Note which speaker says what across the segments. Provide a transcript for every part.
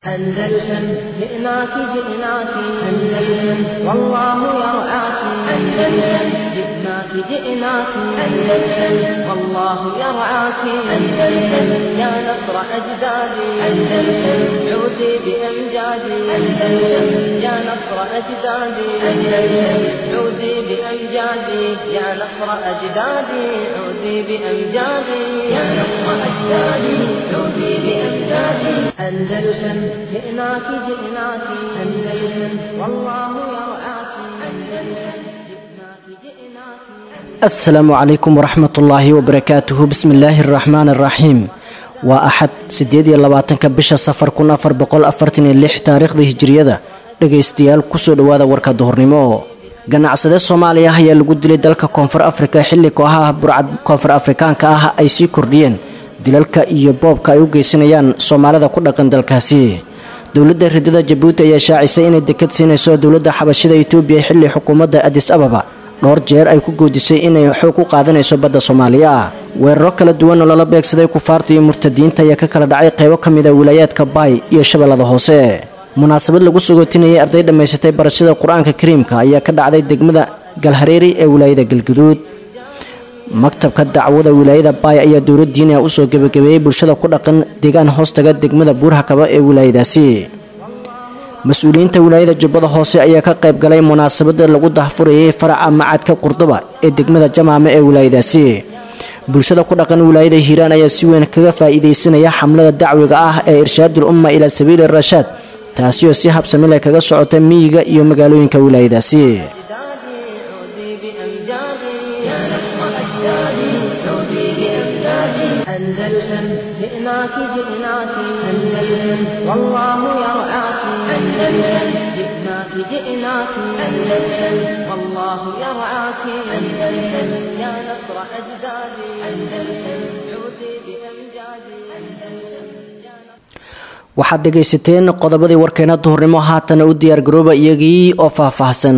Speaker 1: أندلسن جئناك جئناك أندلسن والله يرعاك أندلسن جئناك جئناك أندلسن والله يرعاك أندلسن يا نصر أجدادي أندلسن عودي بأمجادي أندلسن يا نصر أجدادي أندلسن عودي بأمجادي يا نصر أجدادي عودي بأمجادي يا نصر أجدادي عودي بأمجادي أندلسن جئناك جئناك أندلسن والله يرعاك أندلسن جئناك جئناك
Speaker 2: asalaamu calaykum waraxmat ullaahi wabarakaatuhu bismi illaahi araxmaan araxiim waa axad siddeed iyo labaatanka bisha safar kun afar boqol afartan iyo lix taariikhda hijiriyada dhegaystayaal kusoo dhowaada warka duhurnimo ganacsade soomaaliya ah ayaa lagu dilay dalka koonfur afrika xilli kooxaha burcad koonfur afrikaanka ah ay sii kordhiyeen dilalka iyo boobka ay u geysanayaan soomaalida ku dhaqan dalkaasi dowladda ridada jabuuti ayaa shaacisay inay dekad siinayso dowladda xabashida etoobiya xilli xukuumadda adis ababa dhowr jeer ay ku goodisay inay xoog u qaadanayso badda soomaaliya weeraro kala duwan oo lala beegsaday kufaarta iyo murtadiinta ayaa ka kala dhacay qaybo ka mid a wilaayaadka baay iyo shabeellada hoose munaasabad lagu sagootinayay arday dhammaysatay barashada qur-aanka kariimka ayaa ka dhacday degmada galhareeri ee wilaayada galguduud maktabka dacwada wilaayada baay ayaa dowlad diiniha usoo gebagabeeyey bulshada ku dhaqan deegaan hoostaga degmada buurhakaba ee wilaayadaasi mas-uuliyiinta wilaayada jubbada hoose ayaa ka qayb galay munaasabada lagu dahfurayay faraca macadka qurduba ee degmada jamaame ee wilaayadaasi bulshada ku dhaqan wilaayada hiiraan ayaa si weyn kaga faa'iidaysanaya xamlada dacwiga ah ee irshaadul umma ilaa sabiili rashaad taasi oo si habsami leh kaga socota miyiga iyo magaalooyinka wilaayadaasi
Speaker 1: أجدادي عودي بأمجادي يا نصر أجدادي عودي بأمجادي أندلسن جئناك جئناك أندلسن والله يرعاك أندلسن جئناك جئناك أندلسن والله يرعاك أندلسن يا نصر أجدادي أندلسن عودي بأمجادي أندلسن يا نصر
Speaker 2: waxaad dhegaysateen qodobadii warkeena duhurnimo haatana u diyaargarooba iyagii oo faahfaahsan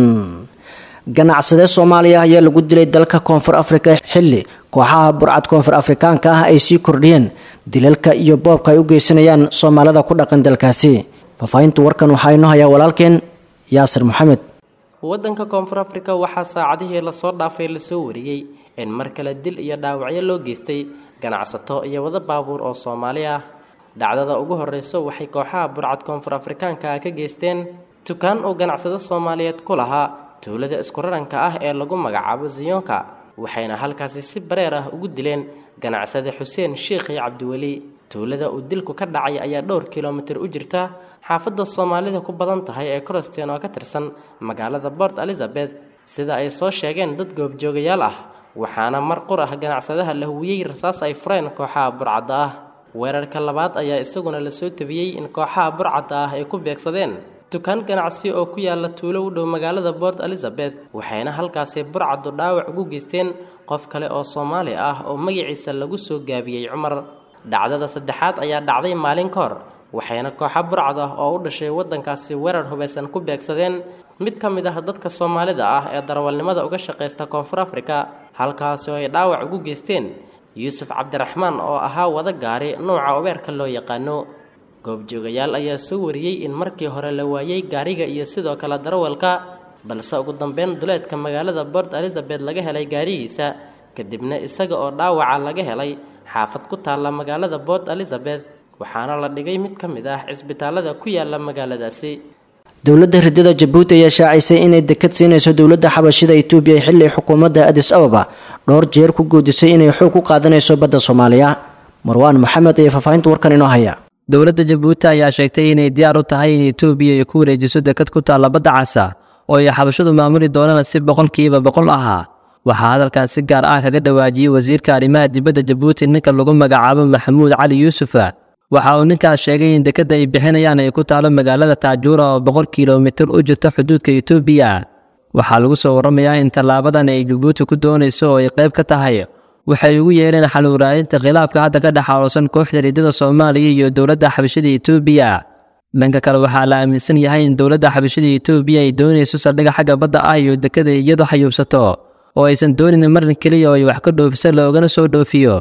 Speaker 2: ganacsade soomaaliya ayaa lagu dilay dalka koonfur afrika xilli kooxaha burcad koonfur afrikaanka ah ay sii kordhiyeen dilalka iyo boobka ay u geysanayaan soomaalida ku dhaqan dalkaasi faahfaahinta warkan waxaa inoo hayaa walaalkeen yaasir maxamed
Speaker 3: waddanka koonfur afrika waxaa saacadihii lasoo dhaafay lasoo wariyey in mar kale dil iyo dhaawacyo loo geystay ganacsato iyo wada baabuur oo soomaali ah dhacdada ugu horreyso waxay kooxaha burcad koonfur afrikaanka ah ka geysteen dukaan uu ganacsado soomaaliyeed ku lahaa tuulada isku raranka ah ee lagu magacaabo ziyonka waxayna halkaasi si bareer ah ugu dileen ganacsade xuseen sheikhi cabdiweli tuulada uu dilku ka dhacay ayaa dhowr kilomitir u jirta xaafadda soomaalida ku badan tahay ee croston oo ka tirsan magaalada port elizabeth sida ay soo sheegeen dad goobjoogayaal ah waxaana mar qur ah ganacsadaha la huwiyey rasaas ay fureen kooxaha burcadda ah weerarka labaad ayaa isaguna lasoo tabiyey in kooxaha burcadda ah ay ku beegsadeen dukaan ganacsi oo ku yaala tuulo u dhow magaalada port elizabeth waxayna halkaasi burcaddu dhaawac ugu geysteen qof kale oo soomaali ah oo magaciisa lagu soo gaabiyey cumar dhacdada saddexaad ayaa dhacday maalin ka hor waxayna kooxa burcad ah oo u dhashay waddankaasi weerar hubaysan ku beegsadeen mid ka mid ah dadka soomaalida ah ee darawalnimada uga shaqaysta koonfur afrika halkaasi oo ay dhaawac ugu geysteen yuusuf cabdiraxmaan oo ahaa wada gaari nuuca ubeerka loo yaqaano goobjoogayaal ayaa soo wariyey in markii hore la waayey gaariga iyo sidoo kale darawalka balse ugu dambeyn duleedka magaalada port elizabeth laga helay gaarigiisa kadibna isaga oo dhaawaca laga helay xaafad ku taalla magaalada port elizabeth waxaana la dhigay mid ka mid ah cisbitaalada ku yaala magaaladaasi
Speaker 2: dowladda ridada jabuuti ayaa shaacisay inay dekad siinayso dowladda xabashida etoobiya xilli xukuumadda adis ababa dhowr jeer ku goodisay inay xoog u qaadanayso badda soomaaliya marwaan maxamed ayaa faahfaahinta warkan inoo haya
Speaker 4: dowladda jabuuti ayaa sheegtay inay diyaar u tahay in etoobiya ay ku wareejiso dekad ku taalla badda casa oo ay xabashadu maamuli doonaan si boqolkiiba boqol ahaa waxaa hadalkan si gaar ah kaga dhawaajiyey wasiirka arrimaha dibadda jabuuti ninka lagu magacaabo maxamuud cali yuusufa waxa uu ninkaas sheegay in dekadda ay bixinayaan ay ku taalo magaalada taajuura oo boqol kilomitir u jirta xuduudka etoobiya waxaa lagu soo warramayaa in tallaabadan ay jabuuti ku doonayso oo ay qayb ka tahay waxay ugu yeereen xaluuraadinta khilaafka hadda ka dhex aaloosan kooxda riidada soomaaliya iyo dowladda xabashada etoobiya dhanka kale waxaa la aaminsan yahay in dowladda xabashada etoobiya ay doonayso saldhigga xagga badda ah iyo dekada iyadu xayuubsato oo aysan doonin marin keliya oo ay wax ka dhoofiso loogana soo dhoofiyo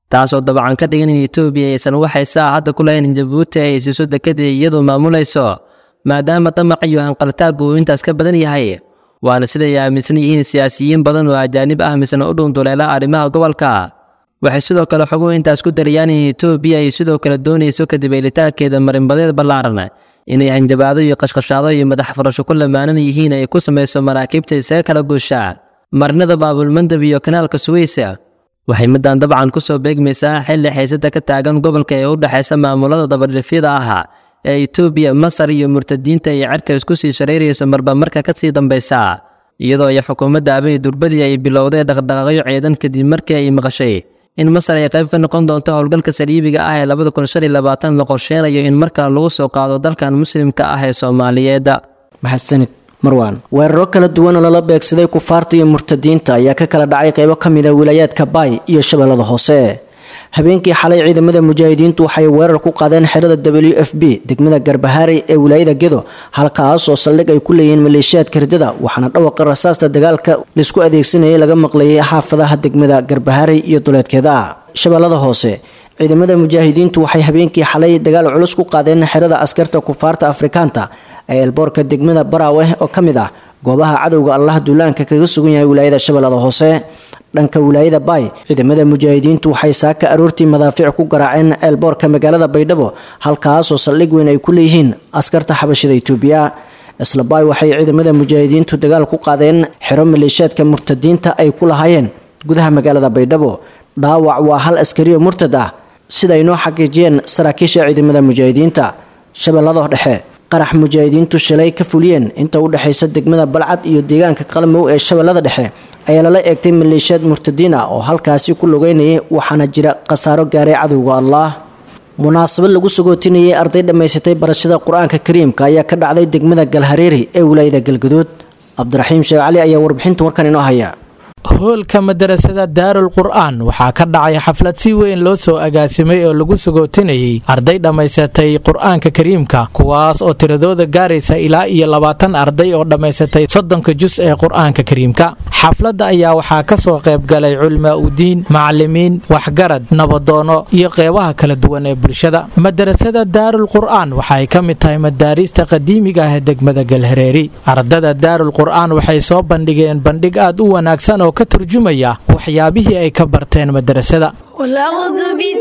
Speaker 4: taasoo dabcan ka dhigan in etoobiya aysan waxay saa hadda ku lahayn in jabuuti ay siiso dekadii iyadoo maamulayso maadaama damac iyo hanqaltaaggu uu intaas ka badan yahay waana siday aaminsan yihiin siyaasiyiin badan oo ajaanib ah misna u dhuunduleela arrimaha gobolka waxay sidoo kale xoguhu intaas ku darayaan in etoobiya ay sidoo kale doonayso kadib eelitaankeeda marinbadeed ballaaran inay hanjabaado iyo qashqashaado iyo madax furasho ku lamaanan yihiin ay ku samayso maraakiibta isaga kala guusha marinada baabulmandab iyo kanaalka suweysa waxay middan dabcan ku soo beegmaysaa xilli xiisada ka taagan gobolka ee u dhexaysa maamulada dabadhifyada ah ee etoobiya masar iyo murtadiinta ay cerka isku sii shareyrayso marba marka ka sii dambaysa iyadoo ay xukuumadda abiy durbadii ay bilowday dhaqdhaqaaqyo ciidan kadib markii ay maqashay in masar ay qayb ka noqon doonto howlgalka saliibiga ah ee labada kun shan iyo labaatan la qorsheynayo in markaa lagu soo qaado dalkan muslimka ah ee soomaaliyeed
Speaker 2: maxadsanid marwaan weeraro kala duwan oo lala beegsaday kufaarta iyo murtadiinta ayaa ka kala dhacay qaybo ka mid a wilaayaadka baay iyo shabeellada hoose habeenkii xalay ciidamada mujaahidiintu waxay weerar ku qaadeen xerada w f b degmada garbahaari ee wilaayada gedo halkaasoo saldhig ay ku leeyihiin maleeshiyaadka ridada waxaana dhawaqa rasaasta dagaalka laisku adeegsanayay laga maqlayay xaafadaha degmada garbahaari iyo duleedkeeda shabeellada hoose ciidamada mujaahidiintu waxay habeenkii xalay dagaal culus ku qaadeen xerada askarta kufaarta afrikaanta ee elboorka degmada baraaweh oo ka mid ah goobaha cadowga allah duulaanka kaga sugan yahay wilaayada shabeellada hoose dhanka wilaayada baay ciidamada mujaahidiintu waxay saaka aroortii madaafiic ku garaaceen eelboorka magaalada baydhabo halkaasoo saldhig weyn ay ku leeyihiin askarta xabashida itoobiya isla baay waxay ciidamada mujaahidiintu dagaal ku qaadeen xero maleeshiyaadka murtadiinta ay ku lahaayeen gudaha magaalada baydhabo dhaawac waa hal askariyo murtad ah sida ay noo xaqiijiyeen saraakiisha ciidamada mujaahidiinta shabeellada dhexe qarax mujaahidiintu shalay ka fuliyeen inta u dhexaysa degmada balcad iyo deegaanka qalmow ee shabeellada dhexe ayaa lala eegtay maleeshiyaad murtadiin ah oo halkaasi ku lugeynayay waxaana jira khasaaro gaaray cadowga allah munaasabad lagu sagootinayay arday dhammaysatay barashada qur-aanka kariimka ayaa ka dhacday degmada galhareeri ee wilaayada galgaduud cabdiraxiim sheekh cali ayaa warbixinta warkan inoo haya
Speaker 5: hoolka madarasada daarul qur'aan waxaa ka dhacay xaflad si weyn loo soo agaasimay oo lagu sagootinayay arday dhammaysatay qur'aanka kariimka kuwaas oo tiradooda gaaraysa ilaa iyo labaatan arday oo dhammaysatay soddonka jus ee qur'aanka kariimka xafladda ayaa waxaa ka soo qayb galay culmaa udiin macalimiin waxgarad nabadoono iyo qeybaha kala duwan ee bulshada madarasada daarul qur'aan waxay ka mid tahay madaariista qadiimiga ah ee degmada galhareeri ardada daarul qur'aan waxay soo bandhigeen bandhig aad u wanaagsan oo ka turjumaya waxyaabihii ay ka barteen madarasada
Speaker 6: والأخذ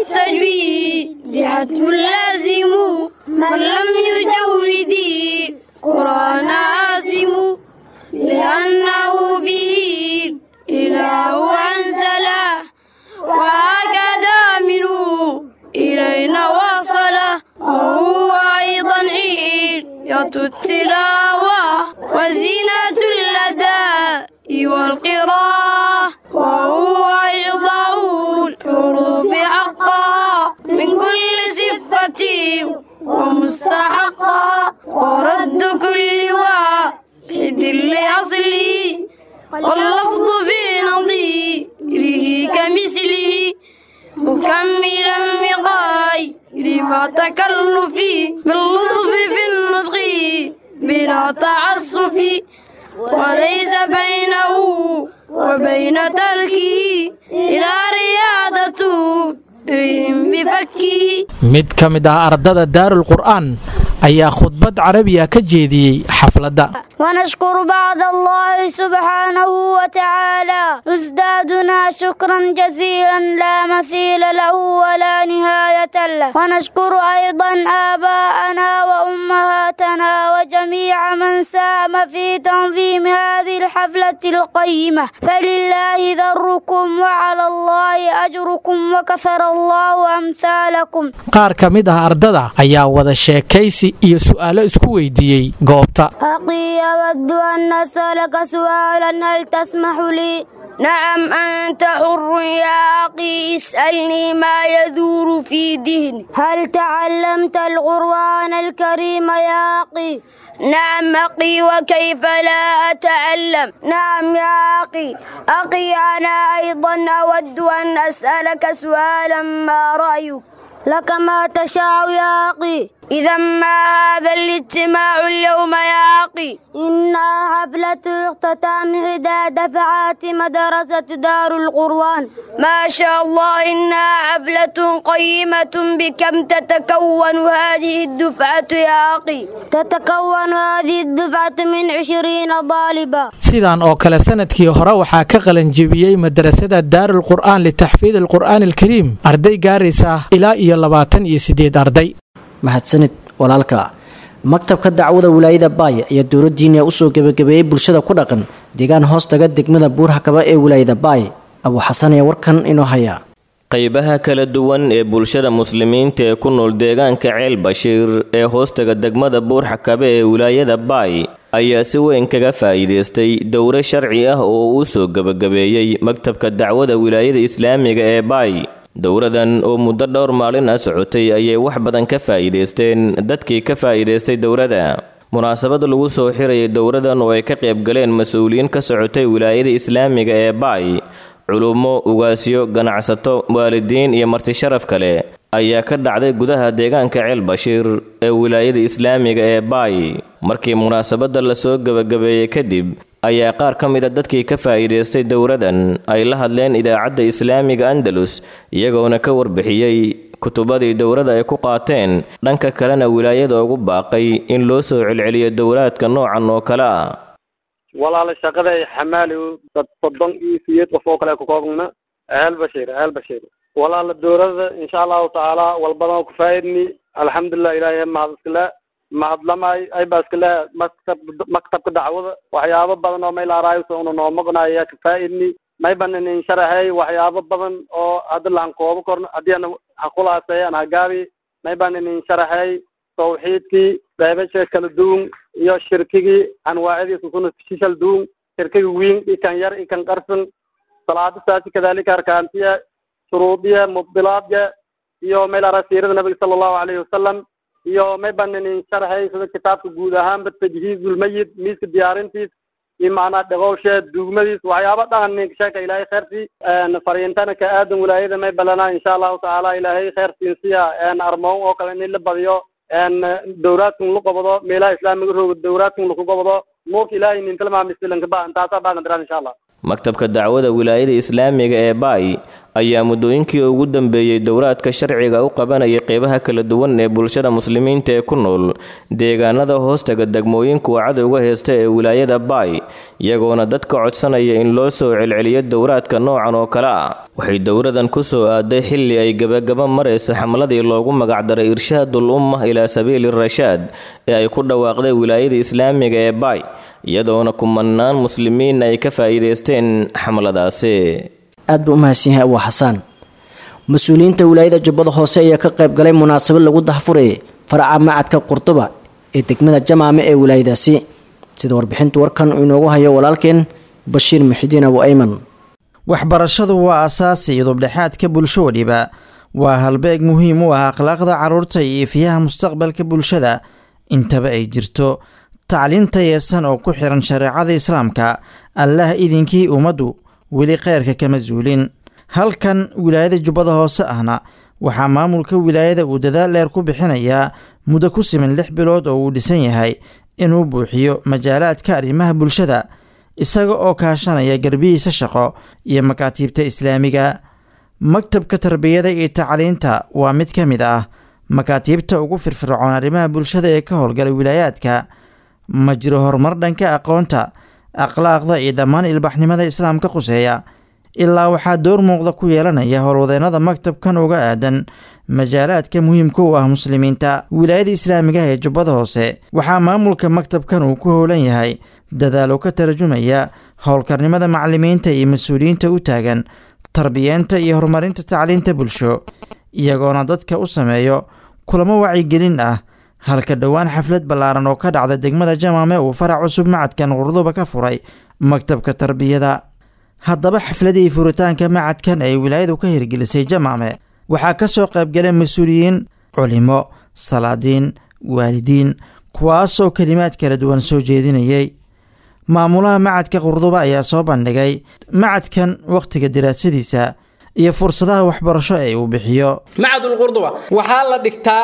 Speaker 6: بالتجويد حتم لازم من لم يجود القرآن آسم لأنه به إله أنزله وهكذا منه إلينا وصله وهو أيضا عيد التلاوة وزينة الأداء والقراءة وهو إعطاء الحروف حقها من كل صفة ومستحقها ورد كل واحد لأصله واللفظ في نظيره كمثله مكملا بغير ما تكلف باللطف في النطق بلا تعسف وليس بينه وبين تركه إلى رياضة رهم بفكه
Speaker 5: mid ka mid ah ardada daarul qur'aan ayaa khudbad carabiya ka jeediyey xafladda
Speaker 6: ونشكر بعد الله سبحانه وتعالى نزدادنا شكرا جزيلا لا مثيل له ولا نهاية له ونشكر أيضا آباءنا وأمهاتنا وجميع من ساهم في تنظيم هذه الحفلة القيمة فلله ذركم وعلى الله أجركم وكثر الله أمثالكم
Speaker 5: qaar ka mid ah ardada ayaa wada sheekaysi iyo su'aalo isku weydiiyey goobta
Speaker 6: أخي أود أن أسألك سؤالا هل تسمح لي؟ نعم أنت حر يا أخي اسألني ما يدور في ذهني هل تعلمت القرآن الكريم يا أخي؟ نعم أخي وكيف لا أتعلم نعم يا أخي أخي أنا أيضا أود أن أسألك سؤالا ما رأيك لك ما تشاء يا أخي إذا ما هذا الاجتماع اليوم يا أخي إنها حفلة اختتام إحدى دفعات مدرسة دار القرآن ما شاء الله إنها حفلة قيمة بكم تتكون هذه الدفعة يا أخي تتكون هذه الدفعة من عشرين طالبا
Speaker 5: sidaan oo kale sanadkii hore waxaa ka qalanjebiyey madarasada daarul qur'aan litaxfiid alqur'aan alkariim arday gaaraysa ilaa iyo labaatan iyo siddeed arday
Speaker 2: mahadsanid walaalka maktabka dacwada wilaayada baay ayaa dowladdiina usoo gebagabeeyey bulshada ku dhaqan deegaan hoostaga degmada buurhakaba ee wilaayada baay abuu xasan ayaa warkan inoo haya
Speaker 7: qaybaha kala duwan ee bulshada muslimiinta ee ku nool deegaanka ceel bashiir ee hoostaga degmada buurxakabe ee wilaayada baay ayaa si weyn kaga faa'iidaystay dowro sharci ah oo uu soo gebagabeeyey maktabka dacwada wilaayada islaamiga ee baay dowradan oo muddo dhowr maalin ah socotay ayay wax badan ka faa'iidaysteen dadkii ka faa'iidaystay dowrada munaasabad lagu soo xirayay dowradan oo ay ka qayb galeen mas-uuliyiin ka socotay wilaayada islaamiga ee baay culummo ugaasyo ganacsato waalidiin iyo marti sharaf kale ayaa ka dhacday gudaha deegaanka ceel bashiir ee wilaayada islaamiga ee baay markii munaasabadda lasoo gebagabeeyey kadib ayaa qaar ka mid a dadkii ka faa'iidaystay dowradan ay la hadleen idaacadda islaamiga andalus iyagoona ka warbixiyey kutubadii dowrada ay ku qaateen dhanka kalena wilaayada ugu baaqay in loo soo celceliyo dowraadka noocan oo kale ah
Speaker 8: walaala shaqada xamaali dad soddon iyo sideed qof oo kale ka koobna ahal bashiir ahal bashiir walaala dowladda insha allahu tacaala walbadan ku faa'idni alxamdulilah ilaahay mahad iskale mahadlamay ay ba iskale maktab maktabka dacwada waxyaabo badan oo maylaaraayo una noo maqnaya ka faa'idni may banan in sharaxay waxyaabo badan oo hadda laan koobo korno haddii ana haqulaasay an hagaabi may banan in sharaxay tawxiidkii qaybasha kala duwan iyo shirkigii anwaacadiisa kuna shishal duwan shirkiga wiin ikan yar ikan qarsan salaada saasi kadalika arkaantiya shuruudiya mubdilaadya iyo maylara siirada nabiga sala allahu alayhi wasalam iyo may banan in sharaxay sida kitaabka guud ahaanba tajhiizulmayid miiska diyaarintiis iyo macnaa dhaqowshe duugmadiis waxyaaba dhaqan ninka sheeka ilaahay kheyrtii fariintana ka aadan wilaayada may balana insha allahu tacaala ilaahay kheyrtiin siya armoon oo kale in la badiyo dowlaadkan lu qabado meelaha islaamiga rooga dowlaadkan laku qabado nuurka ilaahay nintalmaamislanka intaasaa baagan diraan insha allah
Speaker 7: maktabka dacwada wilaayada islaamiga ee baay ayaa muddooyinkii ugu dambeeyey dowraadka sharciga u qabanayay qeybaha kala duwan ee bulshada muslimiinta ee ku nool deegaanada hoostaga degmooyinka uu cadowga heysta ee wilaayada baay iyagoona dadka codsanaya in loo soo celceliyo dowraadka noocan oo kale ah waxay dowradan ku soo aaday xilli ay gebagaba maraysa xamladii loogu magacdaray irshaadul umma ilaa sabiili rashaad ee ay ku dhawaaqday wilaayada islaamiga ee baay iyadoona kumanaan muslimiin ay ka faa'iidaysteen xamladaasi
Speaker 2: aad buu u mahadsan yahay abuu xasaan mas-uuliyiinta wilaayada jubbada hoose ayaa ka qayb galay munaasabad lagu dahfurayay faraca macadka qurduba ee degmada jamaame ee wilaayadaasi sida warbixintu warkan uu inoogu hayo walaalkeen bashiir muxidiin abu ayman
Speaker 9: waxbarashadu waa asaasi iyo dubdhexaadka bulsho waliba waa halbeeg muhiim u ah akhlaaqda carruurta iyo ifiyaha mustaqbalka bulshada intaba ay jirto tacliinta yeesan oo ku xiran shareecada islaamka allah idinkii ummaddu weli kheyrka kama zuulin halkan wilaayada jubbada hoose ahna waxaa maamulka wilaayada uu dadaal dheer ku bixinayaa muddo ku siman lix bilood oo uu dhisan yahay inuu buuxiyo majaalaadka arrimaha bulshada isaga oo kaashanaya garbihiisa shaqo iyo makaatiibta islaamiga maktabka tarbiyada iyo tacliinta waa mid ka mid ah makaatiibta ugu firfircoon arrimaha bulshada ee ka howlgala wilaayaadka ma jiro horumar dhanka aqoonta akhlaaqda iyo dhammaan ilbaxnimada islaamka quseeya ilaa waxaa door muuqda ku yeelanaya howlwadeennada maktabkan uga aadan majaalaadka muhiimka u ah muslimiinta wilaayada islaamiga ee jubbada hoose waxaa maamulka maktabkan uu ku howlan yahay dadaalo ka tarjumaya howlkarnimada macalimiinta iyo mas-uuliyiinta u taagan tarbiyeenta iyo horumarinta tacliinta bulsho iyagoona dadka u sameeyo kulamo wacyigelin ah halka dhowaan xaflad ballaaran oo ka dhacda degmada jamaame uu farac cusub macadkan qurduba ka furay maktabka tarbiyada haddaba xafladii furitaanka macadkan ay wilaayadu ka hirgelisay jamaame waxaa ka soo qaybgalay mas-uuliyiin culimo salaadiin waalidiin kuwaasoo kelimaad kala duwan soo jeedinayay maamulaha macadka qurduba ayaa soo bandhigay macadkan wakhtiga daraasadiisa iyo fursadaha waxbarasho ee uu bixiyo
Speaker 10: macadul qurduba waxaa la dhigtaa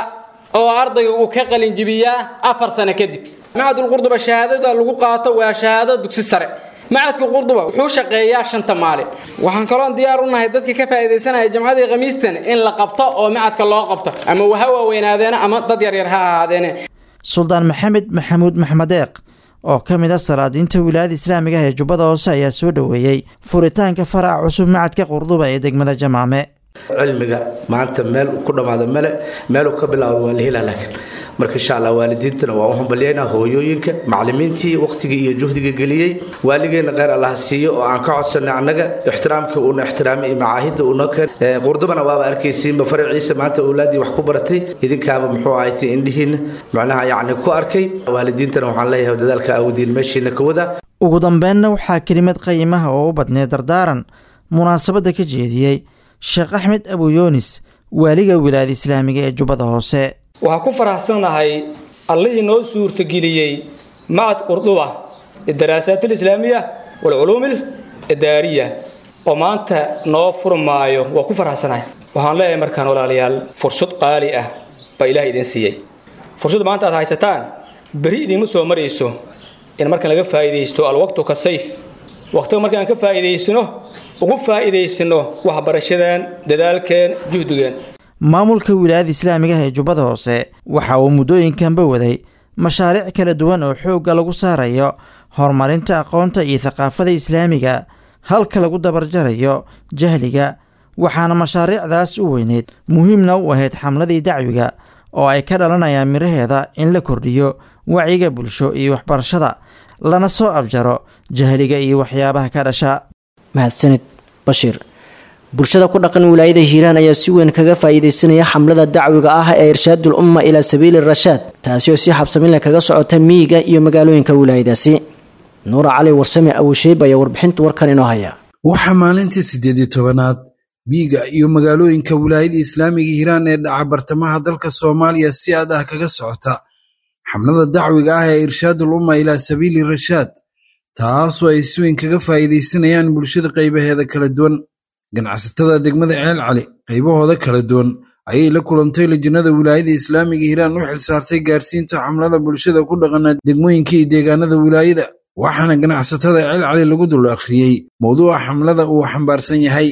Speaker 10: oo ardayga uu ka qalinjibiyaa afar sano kadib macadul qurduba shahaadada lagu qaato waa shahaado dugsi sare macadka qurduba wuxuu shaqeeyaa shanta maalin waxaan kaloon diyaar u nahay dadka ka faa'iidaysanaya jamcadii khamiistan in la qabto oo macadka loo qabto ama ha waaweynaadeen ama dad yaryar ha ahaadeene
Speaker 9: suldaan maxamed maxamuud maxmedeeq oo ka mid a salaadiinta wilaayada islaamiga ah ee jubbada hoose ayaa soo dhoweeyey furitaanka faraca cusub macadka qurduba ee degmada jamaame
Speaker 11: cilmiga maanta meel ku dhammaado male meeluu ka bilaawdo waa la helaa laakiin marka insha allah waalidiintana waa u hambalyaynaa hooyooyinka macallimiintii wakhtigii iyo juhdiga geliyey waaligeena kheyr allah siiyo oo aan ka codsanay annaga ixtiraamkii uuna ixtiraamay iyo macaahidda uuna keen qurdubana waaba arkaysiinba faraciisa maanta awlaaddii wax ku baratay idinkaaba muxuu ahaytay indhihiina macnaha yacni ku arkay waalidiintana waxaan leeyahay dadaalka awdiin meeshiina ka wada
Speaker 9: ugu dambeenna waxaa kelimad qayimaha oo u badneed dardaaran munaasabadda ka jeediyey sheekh axmed abuyoonis waaliga wilaayada islaamiga ee jubbada hoose
Speaker 12: waxaan ku faraxsannahay allihii noo suurtageliyey macad qurduba lidaraasaat alislaamiya waalculuum alidaariya oo maanta noo furmaayo waa ku faraxsanahay waxaan leeyahay markaan walaalayaal fursad qaali ah baa ilaah idin siiyey fursad maanta aad haysataan beri idiinma soo marayso in markaan laga faa'iidaysto alwaqtu ka sayf waqtiga markaan ka faa'iidaysano ugu faa'iidaysano waxbarashadeen dadaalkeen juhdigeen
Speaker 9: maamulka wilaayada islaamiga ah ee jubbada hoose waxa uu muddooyinkanba waday mashaariic kala duwan oo xoogga lagu saarayo horumarinta aqoonta iyo thaqaafada islaamiga halka lagu dabarjarayo jahliga waxaana mashaariicdaas u weyneyd muhiimna u ahayd xamladii dacwiga oo ay ka dhalanayaan miraheeda in la kordhiyo wacyiga bulsho iyo waxbarashada lana soo afjaro jahliga iyo waxyaabaha ka dhasha
Speaker 2: mahadsanid bashiir bulshada ku dhaqan wilaayada hiiraan ayaa si weyn kaga faa'iidaysanaya xamlada dacwiga ah ee irshaadul umma ilaa sabiili rashaad taasi oo si xabsaminle kaga socota miyiga iyo magaalooyinka wilaayadaasi nuura cali warsame awusheeb ayaa warbixinta warkan inoo haya
Speaker 13: waxaa maalintii siddeed iyo tobanaad miyiga iyo magaalooyinka wilaayada islaamiga hiiraan ee dhaca bartamaha dalka soomaaliya si aad ah kaga socota xamlada dacwiga ah ee irshaadul umma ilaa sabiili rashaad taasoo ay si weyn kaga faa'iidaysanayaan bulshada qaybaheeda kala duwan ganacsatada degmada ceel cali qaybahooda kala duwan ayay la kulantay lajinada wilaayada islaamiga hiiraan u xilsaartay gaarsiinta xamlada bulshada ku dhaqana degmooyinka iyo deegaanada wilaayada waxaana ganacsatada ceel cali lagu dul akhriyey mowduuca xamlada uu xambaarsan yahay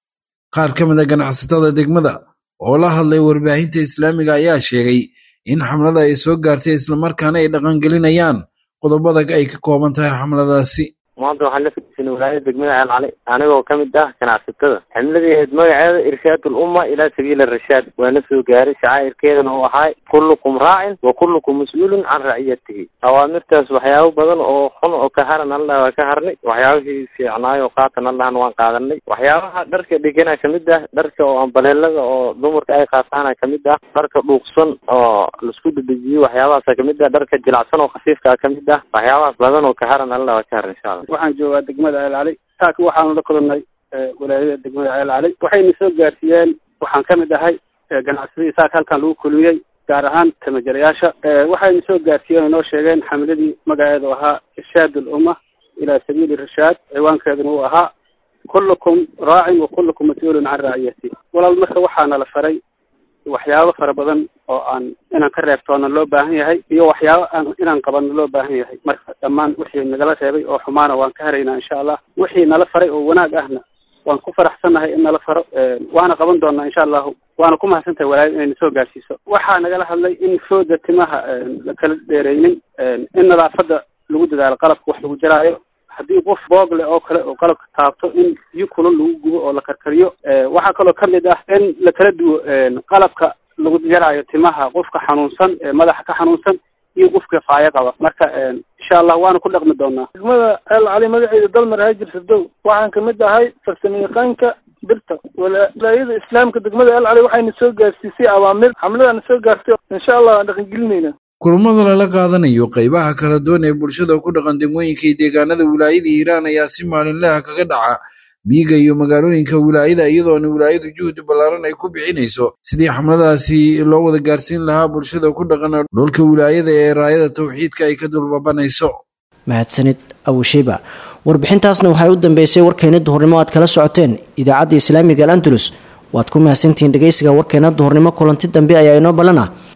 Speaker 13: qaar ka mid a ganacsatada degmada oo la hadlay warbaahinta islaamiga ayaa sheegay in xamlada ay soo gaartay islamarkaana ay dhaqangelinayaan qodobada ay ka kooban tahay xamladaasi
Speaker 14: maanta waxaan la fadhiisanay wilaayada degmada ceel cali anigoo ka mid ah ganacsatada ximladii ahayd magaceeda irshaad ulumma ilaa sabiili rashaad waana soo gaaray shacaa'irkeedana uu ahaa kullukum raacin wa kullukum mas-uulun can raciyatihi awaamirtaas waxyaabo badan oo xun oo ka haran allah waa ka harnay waxyaabihii fiicnaayo oo qaatan allahna waan qaadanay waxyaabaha dharka dhigana kamid ah dharka oo ambaleelada oo dumarka ay qaataana kamid ah dharka dhuuqsan oo laisku dedejiyo waxyaabahaasa kamid ah dharka jilacsan oo khafiifka kamid ah waxyaabahaas badan oo ka haran allah waa ka haran insha allah
Speaker 8: waxaan joogaa degmada ceel cali taaka waxaanu la kulannay walaayada degmada ceel cali waxayna soo gaarsiiyeen waxaan ka mid ahay ganacsadii saaka halkan lagu kulmiyey gaar ahaan tamajalayaasha waxayna soo gaarsiiyeen oo noo sheegeen xamladii magaceedu ahaa irshaad ulumma ilaa sabiili rashaad ciwaankeeduna uu ahaa kullukum raacin wa kullukum mas-uulun can raaciyati walaal marka waxaana la faray waxyaabo fara badan oo aan inaan ka reebtoona loo baahan yahay iyo waxyaabo aan inaan qabanno loo baahan yahay marka dhammaan wixii nagala reebay oo xumaana waan ka haraynaa insha allah wixii nala faray oo wanaag ahna waan ku faraxsannahay in nala faro waana qaban doonaa insha allahu waana ku mahadsantahay walaayad inayna soo gaarsiiso waxaa nagala hadlay in fooda timaha la kala dheereynin in nadaafadda lagu dadaalo qalabka wax lagu jaraayo haddii qof boog leh oo kale oo qalabka taabto in biyo kulul lagu gubo oo la karkariyo waxaa kaloo kamid ah in la kala duwo qalabka lagu jaraayo timaha qofka xanuunsan madaxa ka xanuunsan iyo qofka faayo qaba marka insha allah waana ku dhaqmi doonaa
Speaker 15: degmada ceel cali magaceeda dalmar haajir sadow waxaan kamid ahay farsamayaqaanka birta walaayada islaamka degmada ceel cali waxayna soo gaarsiisay awaamir xamladana soo gaartay insha allah waan dhaqangelinayna
Speaker 13: kulamada lala qaadanayo qaybaha kala duwan ee bulshada ku dhaqan degmooyinka iyo deegaanada wilaayada hiiraan ayaa si maalinlaha kaga dhaca miyiga iyo magaalooyinka wilaayada iyadoona wilaayadu juhdi ballaaran ay ku bixinayso sidii xamladaasi loo wada gaarsiin lahaa bulshada ku dhaqan dhulka wilaayada ee raayada tawxiidka ay ka dulbabanayso
Speaker 2: mahadsanid awushiba warbixintaasna waxay u dambeysay warkeena duhurnimo aad kala socoteen idaacadda islaamiga al andalus waad ku mahadsantihiin dhegeysiga warkeena duhurnimo kulanti dambe ayaa inoo ballan ah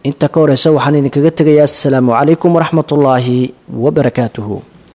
Speaker 2: inta ka horeysa waxaan idinkaga tegayaa asalaamu calaykum waraxmatullaahi wabarakaatuhu